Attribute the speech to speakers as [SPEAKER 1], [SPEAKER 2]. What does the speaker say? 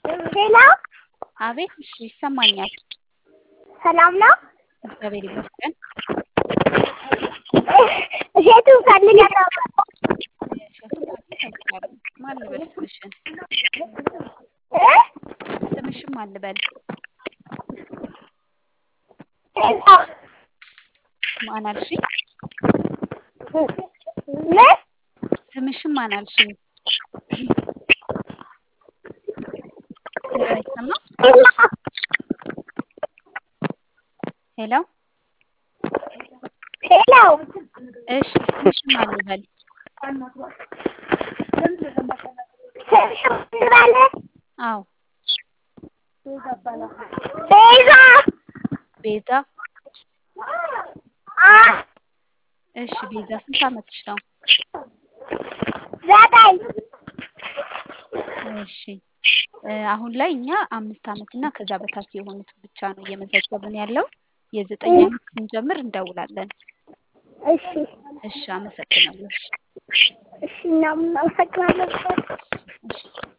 [SPEAKER 1] ሄሎ
[SPEAKER 2] አቤት። እሺ ይሰማኛል።
[SPEAKER 1] ሰላም ነው?
[SPEAKER 2] እግዚአብሔር ይመስገን።
[SPEAKER 1] እሸቱን ፈልጋለሁ።
[SPEAKER 2] እሸቱን ፈልጋለሁ። ማን ልበል ስምሽን?
[SPEAKER 1] እ?
[SPEAKER 2] ስምሽን ማን ልበል?
[SPEAKER 1] ሄሎ
[SPEAKER 2] ማን አልሽኝ?
[SPEAKER 1] ምን?
[SPEAKER 2] ስምሽን ማን አልሽኝ? ሄሎ አይሰማም? ሄሎ
[SPEAKER 1] ሄሎ
[SPEAKER 2] እሺ ስምሽን ማን ልበል?
[SPEAKER 1] ስምሽ ማን ልበል?
[SPEAKER 2] አዎ
[SPEAKER 1] ቤዛ
[SPEAKER 2] ቤዛ።
[SPEAKER 1] አ
[SPEAKER 2] እሺ ቤዛ ስንት ዓመትሽ ነው?
[SPEAKER 1] ዘጠኝ
[SPEAKER 2] እሺ እ አሁን ላይ እኛ አምስት ዓመት እና ከዛ በታች የሆኑትን ብቻ ነው እየመዘገብን ያለው። የዘጠኝ ዓመት ስንጀምር እንደውላለን።
[SPEAKER 1] እሺ
[SPEAKER 2] እሺ አመሰግናለሁ። እሺ
[SPEAKER 1] እሺ እናመሰግናለን።
[SPEAKER 2] እሺ